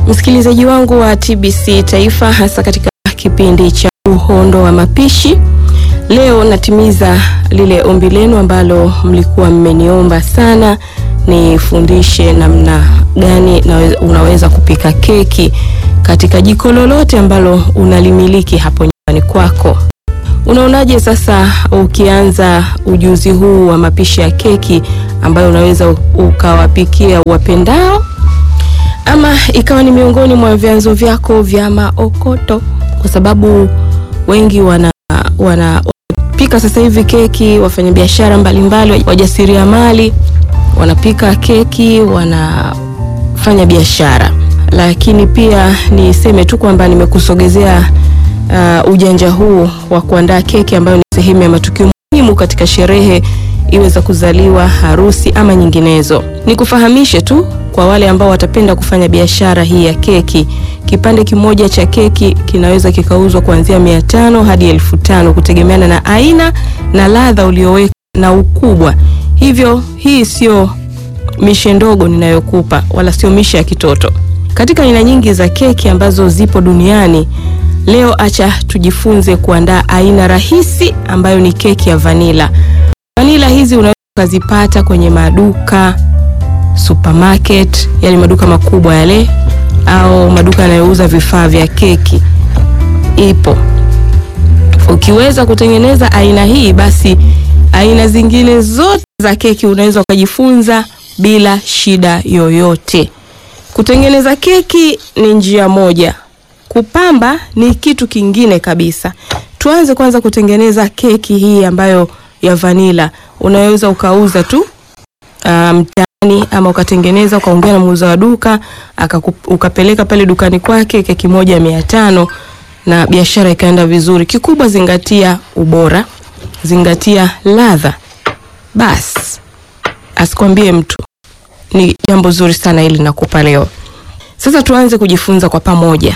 Msikilizaji wangu wa TBC Taifa, hasa katika kipindi cha uhondo wa mapishi, leo natimiza lile ombi lenu ambalo mlikuwa mmeniomba sana, nifundishe namna gani unaweza kupika keki katika jiko lolote ambalo unalimiliki hapo nyumbani kwako. Unaonaje sasa ukianza ujuzi huu wa mapishi ya keki ambayo unaweza ukawapikia wapendao ama ikawa ni miongoni mwa vyanzo vyako vya maokoto, kwa sababu wengi wana wanapika sasa hivi keki, wafanyabiashara mbalimbali, wajasiriamali wanapika keki, wanafanya biashara. Lakini pia niseme tu kwamba nimekusogezea uh, ujanja huu wa kuandaa keki ambayo ni sehemu ya matukio muhimu katika sherehe iwe za kuzaliwa, harusi ama nyinginezo. Nikufahamishe tu kwa wale ambao watapenda kufanya biashara hii ya keki, kipande kimoja cha keki kinaweza kikauzwa kuanzia mia tano hadi elfu tano kutegemeana na aina na ladha ulioweka na ukubwa. Hivyo hii sio mishe ndogo ninayokupa, wala sio mishe ya kitoto. Katika aina nyingi za keki ambazo zipo duniani leo, acha tujifunze kuandaa aina rahisi ambayo ni keki ya vanila. Vanila hizi unaweza ukazipata kwenye maduka supermarket, yani maduka makubwa yale, au maduka yanayouza vifaa vya keki. Ipo. Ukiweza kutengeneza aina hii, basi aina zingine zote za keki unaweza ukajifunza bila shida yoyote. Kutengeneza keki ni njia moja, kupamba ni kitu kingine kabisa. Tuanze kwanza kutengeneza keki hii ambayo ya vanila, unaweza ukauza tu mtaani, um, ama ukatengeneza ukaongea na muuza wa duka ukapeleka pale dukani kwake keki moja mia tano na biashara ikaenda vizuri. Kikubwa zingatia ubora, zingatia ladha, basi asikwambie mtu. Ni jambo zuri sana hili nakupa leo. Sasa tuanze kujifunza kwa pamoja.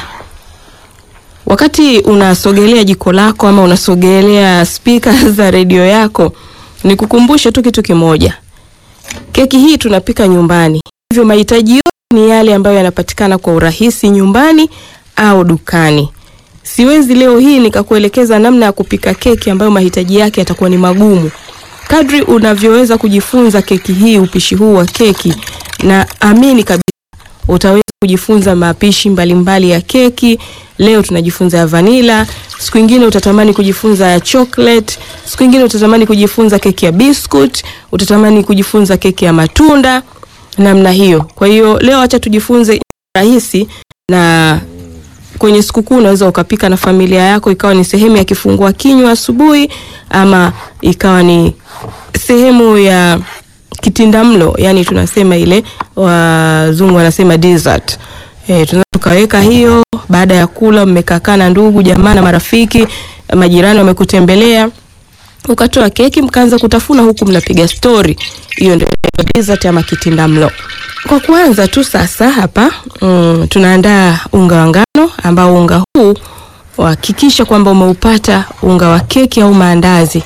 Wakati unasogelea jiko lako ama unasogelea spika za redio yako, ni kukumbushe tu kitu kimoja. Keki hii tunapika nyumbani, hivyo mahitaji yote ni yale ambayo yanapatikana kwa urahisi nyumbani au dukani. Siwezi leo hii nikakuelekeza namna ya kupika keki ambayo mahitaji yake yatakuwa ni magumu. Kadri unavyoweza kujifunza keki hii, upishi huu wa keki, na amini kabisa utaweza kujifunza mapishi mbalimbali ya keki. Leo tunajifunza ya vanila, siku nyingine utatamani kujifunza ya chocolate, siku nyingine utatamani kujifunza keki ya biscuit, utatamani kujifunza keki ya matunda, namna hiyo. Kwa hiyo leo acha tujifunze rahisi, na kwenye sikukuu unaweza ukapika na familia yako, ikawa ni sehemu ya kifungua kinywa asubuhi, ama ikawa ni sehemu ya kitindamlo, yani tunasema ile wazungu wanasema dessert. E, tunaweza tukaweka hiyo baada ya kula, mmekaa na ndugu jamaa na marafiki, majirani wamekutembelea, ukatoa keki mkaanza kutafuna huku mnapiga stori. Hiyo ndio dessert ama kitindamlo. Kwa kwanza tu sasa hapa mm, tunaandaa unga wa ngano ambao unga huu hakikisha kwamba umeupata unga wa keki au maandazi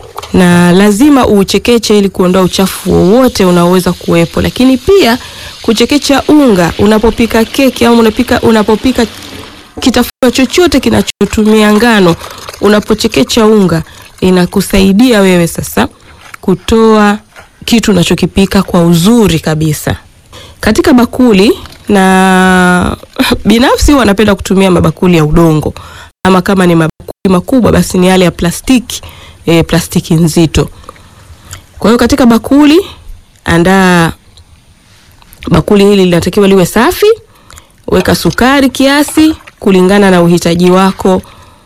na lazima uuchekeche ili kuondoa uchafu wowote unaoweza kuwepo. Lakini pia kuchekecha unga unapopika keki au unapika, unapopika kitafunwa chochote kinachotumia ngano, unapochekecha unga inakusaidia wewe sasa kutoa kitu unachokipika kwa uzuri kabisa. Katika bakuli, na binafsi wanapenda kutumia mabakuli ya udongo, ama kama ni mabakuli makubwa basi ni yale ya plastiki E, plastiki nzito. Kwa hiyo katika bakuli, andaa bakuli hili linatakiwa liwe safi. Weka sukari kiasi kulingana na uhitaji wako.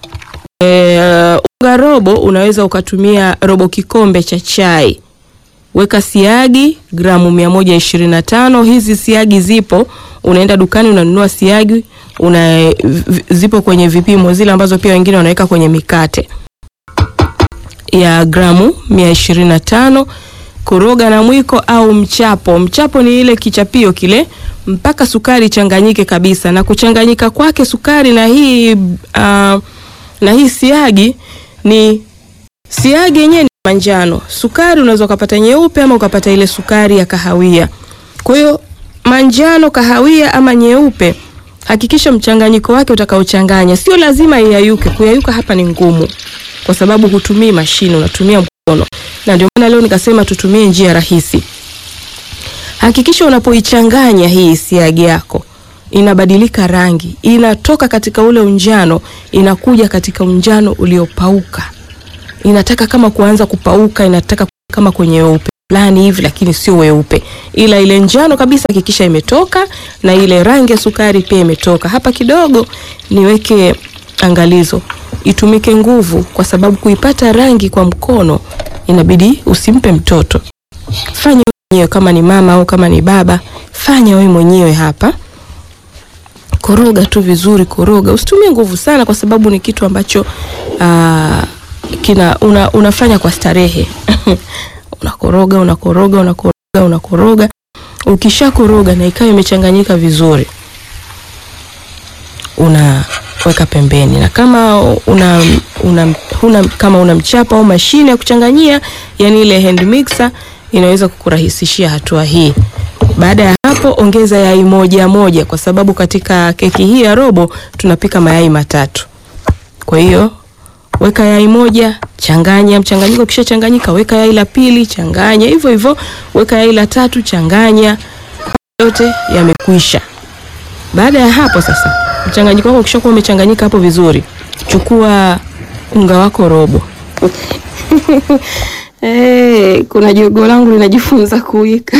E, unga robo, unaweza ukatumia robo kikombe cha chai. Weka siagi gramu mia moja ishirini na tano. Hizi siagi zipo, unaenda dukani unanunua siagi una, zipo kwenye vipimo zile ambazo pia wengine wanaweka kwenye mikate ya gramu mia ishirini na tano. Koroga na mwiko au mchapo. Mchapo ni ile kichapio kile, mpaka sukari changanyike kabisa. Na kuchanganyika kwake sukari na hii uh, na hii siagi ni siagi yenyewe ni manjano, sukari unaweza ukapata nyeupe ama ukapata ile sukari ya kahawia. Kwa hiyo manjano, kahawia ama nyeupe hakikisha mchanganyiko wake utakaochanganya sio lazima iyayuke. Kuyayuka hapa ni ngumu, kwa sababu hutumii mashine, unatumia mkono, na ndio maana leo nikasema tutumie njia rahisi. Hakikisha unapoichanganya hii siagi yako inabadilika rangi, inatoka katika ule unjano inakuja katika unjano uliopauka. Inataka kama kuanza kupauka, inataka kama kwenye weupe fulani hivi, lakini sio weupe, ila ile njano kabisa hakikisha imetoka, na ile rangi ya sukari pia imetoka. Hapa kidogo niweke angalizo, itumike nguvu, kwa sababu kuipata rangi kwa mkono inabidi usimpe mtoto. Fanya mwenyewe, kama ni mama au kama ni baba, fanya wewe mwenyewe hapa koroga tu vizuri, koroga, usitumie nguvu sana, kwa sababu ni kitu ambacho aa, kina una, unafanya kwa starehe unakoroga unakoroga unakoroga unakoroga. Ukishakoroga na ikawa imechanganyika vizuri, unaweka pembeni, na kama una, una, una, kama una mchapa au mashine ya kuchanganyia, yani ile hand mixer inaweza kukurahisishia hatua hii. Baada ya hapo ongeza yai moja moja, kwa sababu katika keki hii ya robo tunapika mayai matatu. Kwa hiyo weka yai moja, changanya mchanganyiko. Kisha changanyika, weka yai la pili, changanya hivyo hivyo, weka yai la tatu, changanya. Yote yamekwisha. Baada ya hapo sasa, mchanganyiko wako ukishakuwa umechanganyika hapo vizuri, chukua unga wako robo. Hey, kuna jogo langu linajifunza kuwika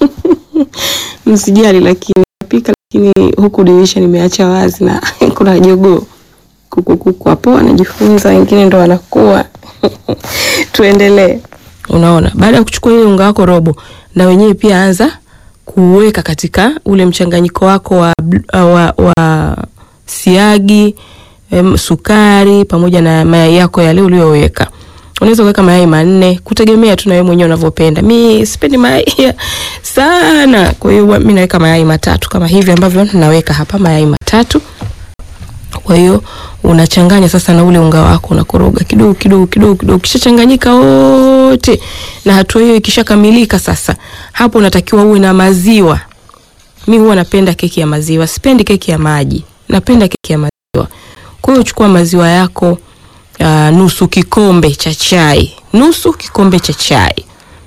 msijali, lakini napika, lakini huku dirisha nimeacha wazi na kuna jogoo kukukuku hapo anajifunza, wengine ndo wanakuwa tuendelee. Unaona, baada ya kuchukua ile unga wako robo, na wenyewe pia anza kuweka katika ule mchanganyiko wako wa, wa, wa siagi em, sukari pamoja na mayai yako yale uliyoweka. Unaweza kuweka mayai manne kutegemea tu na wewe mwenyewe unavyopenda. Mi sipendi mayai sana, kwa hiyo mi naweka mayai matatu kama hivi ambavyo naweka hapa mayai matatu. Kwa hiyo unachanganya sasa na ule unga wako, unakoroga kidogo kidogo kidogo kidogo, kishachanganyika wote, na hatua hiyo ikishakamilika, sasa hapo unatakiwa uwe na maziwa. Mi huwa napenda keki ya maziwa, sipendi keki ya maji, napenda keki ya maziwa. Kwa hiyo chukua maziwa yako uh, nusu kikombe cha chai, nusu kikombe cha chai,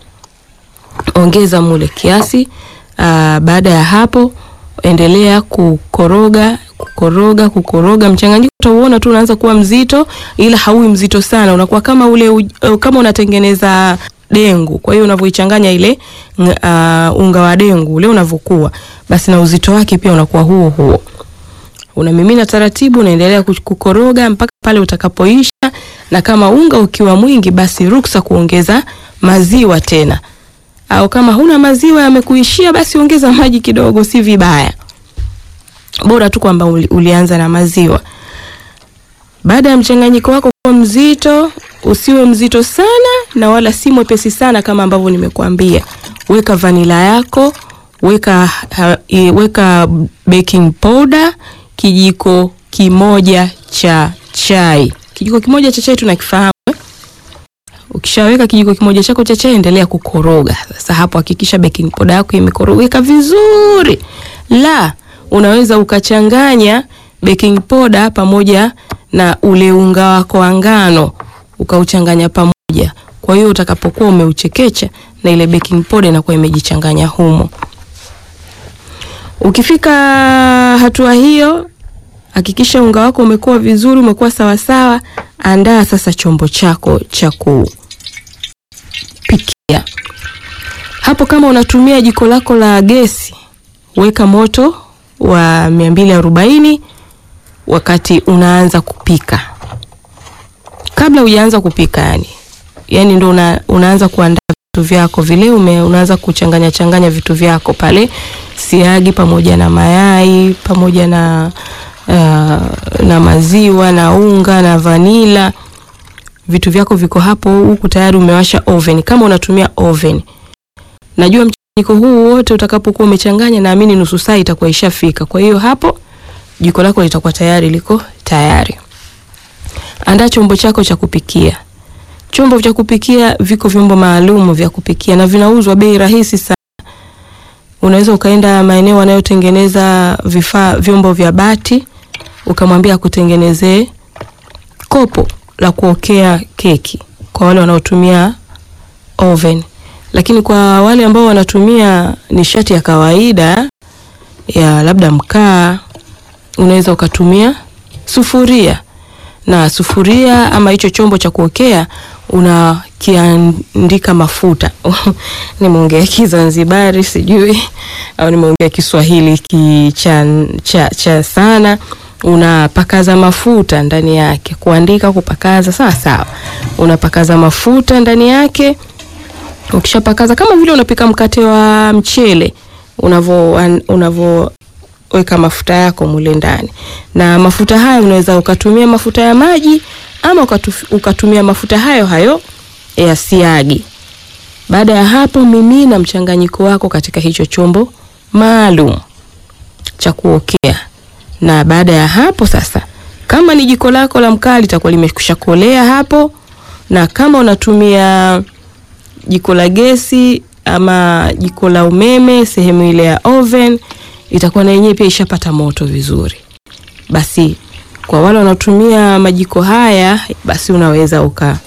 ongeza mule kiasi. Uh, baada ya hapo endelea kukoroga kukoroga kukoroga. Mchanganyiko utauona tu unaanza kuwa mzito, ila haui mzito sana, unakuwa kama ule uh, kama unatengeneza dengu. Kwa hiyo unavyoichanganya ile uh, unga wa dengu ule unavyokuwa, basi na uzito wake pia unakuwa huo huo. Unamimina taratibu, unaendelea kukoroga mpaka pale utakapoisha, na kama unga ukiwa mwingi, basi ruksa kuongeza maziwa tena, au kama huna maziwa yamekuishia, basi ongeza maji kidogo, si vibaya bora tu kwamba ulianza na maziwa. Baada ya mchanganyiko wako kuwa mzito, usiwe mzito sana na wala si mwepesi sana, kama ambavyo nimekuambia, weka vanila yako, weka uh, weka baking powder kijiko kimoja cha chai. Kijiko kimoja cha chai tunakifahamu eh? Ukishaweka kijiko kimoja chako cha chai, endelea kukoroga. Sasa hapo hakikisha baking powder yako imekorogeka vizuri la unaweza ukachanganya baking powder pamoja na ule unga wako wa ngano ukauchanganya pamoja. Kwa hiyo utakapokuwa umeuchekecha na ile baking powder inakuwa imejichanganya humo. Ukifika hatua hiyo, hakikisha unga wako umekuwa vizuri, umekuwa sawasawa. Andaa sasa chombo chako cha kupikia. Hapo kama unatumia jiko lako la gesi, weka moto wa mia mbili arobaini wakati unaanza kupika. Kabla hujaanza kupika, yani yani ndo una, unaanza kuandaa vitu vyako vile ume, unaanza kuchanganya changanya vitu vyako pale, siagi pamoja na mayai pamoja na uh, na maziwa na unga na vanila, vitu vyako viko hapo, huku tayari umewasha oven. Kama unatumia oven, najua mchanganyiko huu wote utakapokuwa umechanganya, naamini nusu saa itakuwa ishafika. Kwa hiyo hapo jiko lako litakuwa tayari liko tayari. Andaa chombo chako cha kupikia. Chombo cha kupikia, viko vyombo maalum vya kupikia na vinauzwa bei rahisi sana. unaweza ukaenda maeneo wanayotengeneza vifaa vyombo vya bati ukamwambia akutengenezee kopo la kuokea keki kwa wale wanaotumia oven, lakini kwa wale ambao wanatumia nishati ya kawaida ya labda mkaa, unaweza ukatumia sufuria na sufuria ama hicho chombo cha kuokea unakiandika mafuta nimeongea Kizanzibari sijui au nimeongea Kiswahili ki cha, cha, cha sana. Unapakaza mafuta ndani yake, kuandika kupakaza, sawa sawa. Unapakaza mafuta ndani yake. Ukishapakaza kama vile unapika mkate wa mchele unavo unavo weka mafuta yako mule ndani, na mafuta hayo unaweza ukatumia mafuta ya maji ama ukatuf, ukatumia mafuta hayo hayo ya siagi. Baada ya hapo, mimina mchanganyiko wako katika hicho chombo maalum cha kuokea, na baada ya hapo sasa, kama ni jiko lako la mkaa litakuwa limekwisha kolea hapo, na kama unatumia jiko la gesi ama jiko la umeme, sehemu ile ya oven itakuwa na yenyewe pia ishapata moto vizuri. Basi kwa wale wanaotumia majiko haya, basi unaweza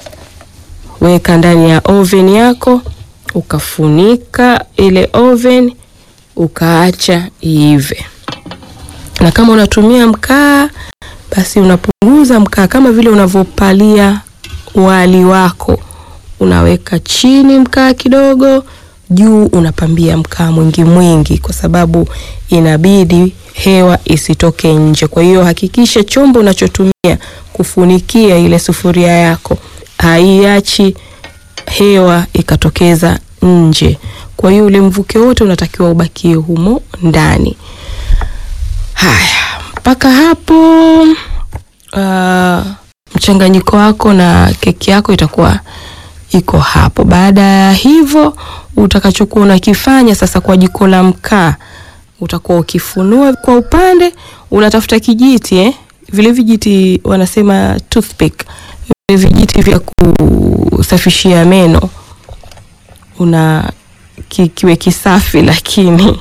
ukaweka ndani ya oven yako ukafunika ile oven ukaacha iive. Na kama unatumia mkaa, basi unapunguza mkaa kama vile unavyopalia wali wako, unaweka chini mkaa kidogo juu unapambia mkaa mwingi mwingi, kwa sababu inabidi hewa isitoke nje. Kwa hiyo hakikisha chombo unachotumia kufunikia ile sufuria yako haiachi hewa ikatokeza nje. Kwa hiyo ule mvuke wote unatakiwa ubakie humo ndani. Haya, mpaka hapo uh, mchanganyiko wako na keki yako itakuwa iko hapo. Baada ya hivyo, utakachokuwa unakifanya sasa kwa jiko la mkaa, utakuwa ukifunua kwa upande, unatafuta kijiti eh? Vile vijiti wanasema toothpick, vile vijiti vya kusafishia meno, una ki, kiwe kisafi, lakini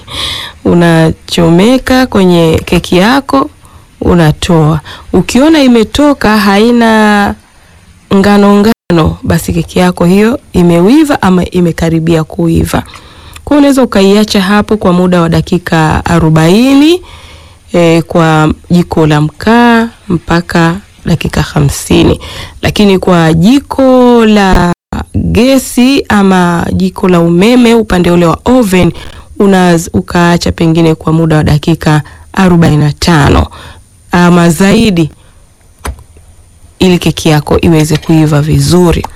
unachomeka kwenye keki yako, unatoa. Ukiona imetoka haina ngano ngano basi keki yako hiyo imewiva ama imekaribia kuiva. Kwa unaweza ukaiacha hapo kwa muda wa dakika arobaini e, kwa jiko la mkaa mpaka dakika hamsini, lakini kwa jiko la gesi ama jiko la umeme upande ule wa oven unaweza ukaacha pengine kwa muda wa dakika arobaini na tano ama zaidi ili keki yako iweze kuiva vizuri.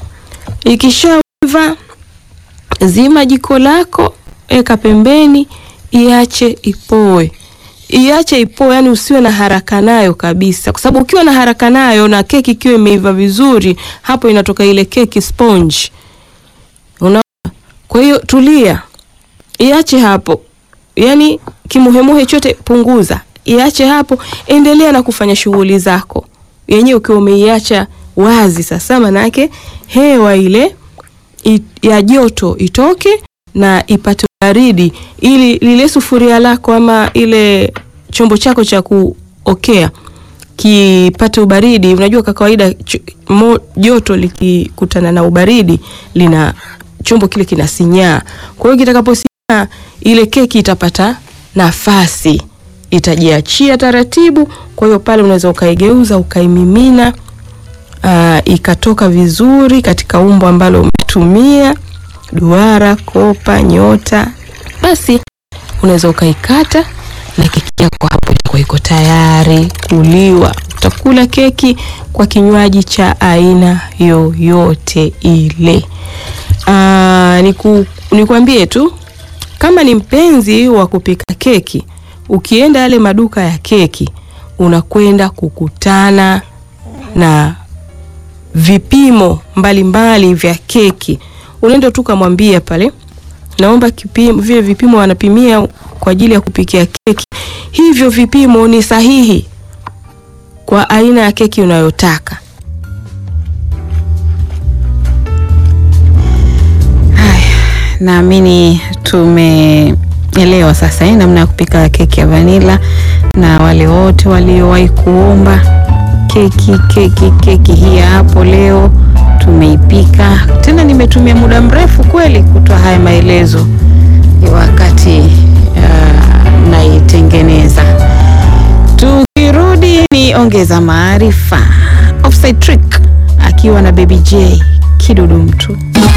Ikishaiva, zima jiko lako, weka pembeni, iache ipoe, iache ipoe, yani usiwe na haraka nayo kabisa, kwa sababu ukiwa na haraka nayo na keki ikiwa imeiva vizuri, hapo inatoka ile keki sponge, unaona. Kwa hiyo tulia, iache hapo, yani kimuhemuhe chote punguza, iache hapo, endelea na kufanya shughuli zako yenyewe ukiwa umeiacha wazi. Sasa manake hewa ile it, ya joto itoke na ipate baridi, ili lile sufuria lako ama ile chombo chako cha kuokea kipate ubaridi. Unajua kwa kawaida joto likikutana na ubaridi lina chombo kile kinasinyaa. Kwa hiyo kitakaposinyaa, ile keki itapata nafasi itajiachia taratibu. Kwa hiyo pale unaweza ukaigeuza ukaimimina, uh, ikatoka vizuri katika umbo ambalo umetumia, duara, kopa, nyota. Basi unaweza ukaikata na keki yako hapo itakuwa iko tayari kuliwa. Utakula keki kwa kinywaji cha aina yoyote ile. Uh, niku, nikuambie tu kama ni mpenzi wa kupika keki ukienda yale maduka ya keki unakwenda kukutana na vipimo mbalimbali mbali vya keki. Unaenda tu kamwambia pale, naomba kipimo, vile vipimo wanapimia kwa ajili ya kupikia keki, hivyo vipimo ni sahihi kwa aina ya keki unayotaka. Haya, naamini tume elewa sasa eh, namna ya kupika keki ya vanila, na wale wote waliowahi kuomba keki keki keki hii ya hapo leo tumeipika tena. Nimetumia muda mrefu kweli kutoa haya maelezo wakati uh, naitengeneza. Tukirudi ni ongeza maarifa, Offside Trick akiwa na Baby J kidudu mtu